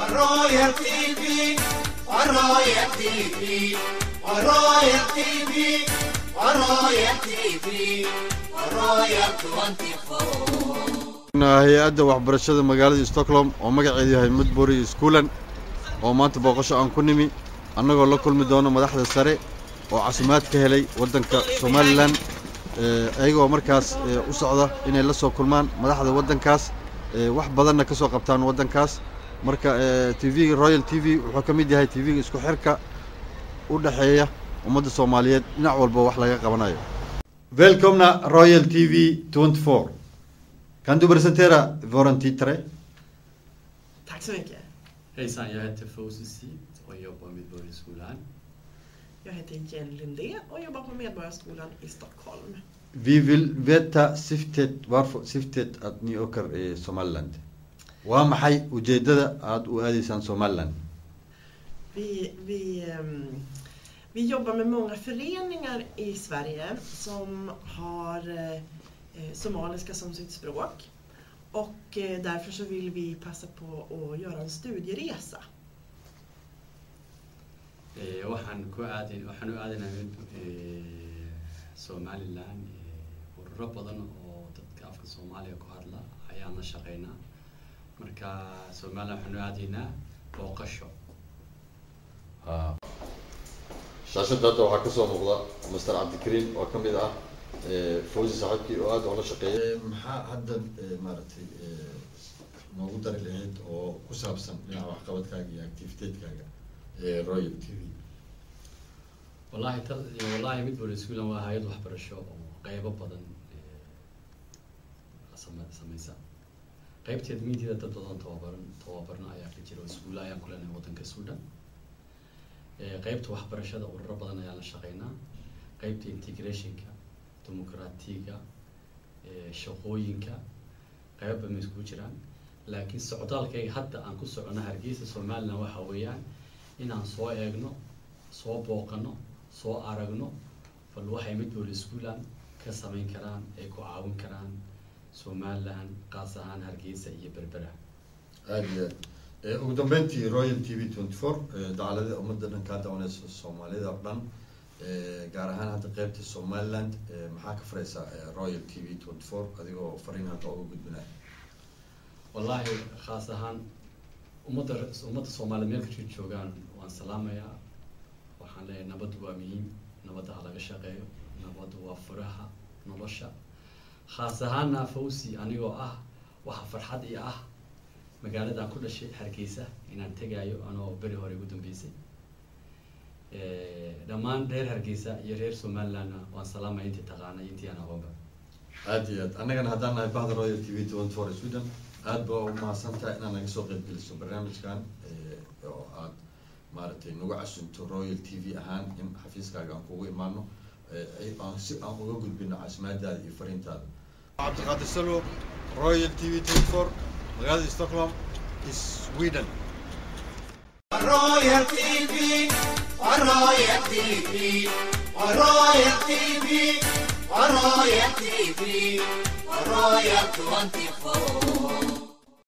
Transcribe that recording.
Royal TV, Royal TV, Royal TV, Royal TV, Royal 24. hay-adda waxbarashada magaalada stockholm oo magaceedu yahay mudbury schoolan oo maanta booqasho aan ku nimi annagoo la kulmi doono madaxda sare oo casimaad ka helay waddanka somalilan iyagoo markaas u socda inay la soo kulmaan madaxda waddankaas wax badanna ka soo qabtaan waddankaas marka t v royal t v wuxuu ka mid yahay t v-ga isku xirka u dhexeeya ummadda soomaaliyeed dhinac walba wax laga qabanayo velkomna royal t v 24 Kan du presentera våran tittare? Tack så mycket. Hejsan, jag heter Fouzi Sid och jobbar med Medborgarskolan. Jag heter Jenny Lindé och jobbar på Medborgarskolan i Stockholm. Vi vill veta syftet, varför syftet att ni åker i Somaliland. Waa maxay ujeedada aada u aadaysaan Somaliland? Vi, vi, ehm, vi jobbar med många föreningar i Sverige som har eh, somaliska som sitt språk. Och eh, därför så vill vi passa på att göra en studieresa. Eh, Waxaan ku aadin waxaan u aadinahay eh, Somaliland eh, ururo badan oo dadka afka Soomaaliga ku hadla ayaan la shaqeynaa. Marka Somaliland waxaan u aadaynaa booqasho. shaashada hadda waxaa kasoo muuqda master cabdikariim oo ka mid ah fawzi saaxiibkii oo aada oola shaqeeya maxaa hadda maaragtay noogu dari lahayd oo ku saabsan dhinaca waxqabadkaaga iyo activiteedkaaga royal t v Wallahi tal wallahi Medborgarskolan waa hay'ad waxbarasho oo qaybo badan eh, same- sameysa. qaybteed miidyada dad badan tababaran tababarno ayaa ka jira oo iskuulla ayaan ku leenahay waddanka Suudhan Eh, qaybta waxbarashada ururo badan ayaan la shaqeynaa qaybta integrationka dimuqraatiga eh, shaqooyinka qaybo badan bay iskugu jiraan laakiin socdaalkayga hadda aan ku socono hargeysa somaliland waxa weeyaan inaan soo eegno soo booqano soo aragno bal waxay Medborgarskolan ka samayn karaan ay ku caawin karaan somaliland qaas ahaan hargeysa iyo berbera aada iyo aad Eh, ugu dambeyntii royal t v twenty four dacalada ummadda dhan kaa dawanaysa soomaalida oo dhan eh, gaar ahaan hadda qeybta somaliland eh, maxaa ka faraysaa eh, royal t v twenty four adigoo fariin hadda uga gudbinaya wallahi khaas ahaan ummadda ummadda soomaaliyeed meel kastoo joogaan waan salaamayaa waxaan leeyahay nabaddu waa muhiim nabadda ha laga shaqeeyo nabaddu waa furaha nolosha khaas ahaana fawzi anigoo ah waxa farxad i ah magaaladaan ku dhashay hargeysa inaan tegaayo anoo beri hore ugu dambeysay Eh, dhammaan reer hargeysa iyo reer somalilandna waan salaamaya intii taqaana iyo intii aan aqoonba aada iyo aad annagana haddaan nahay bahda royal t v twenty four sweden aad baa u mahadsantahay inaad naga soo qeyb geliso barnaamijkan eh, oo aad maaragtay nagu casunto royal t v ahaan in xafiiskaaga aan kugu imaano eh, ay- aan si aan uga gudbino casimaadaada iyo fariintaada cabdiqaadir salwo royal t v twenty four magaalada stockholm sweden Royal TV, Royal TV, Royal TV, Royal TV, Royal 24.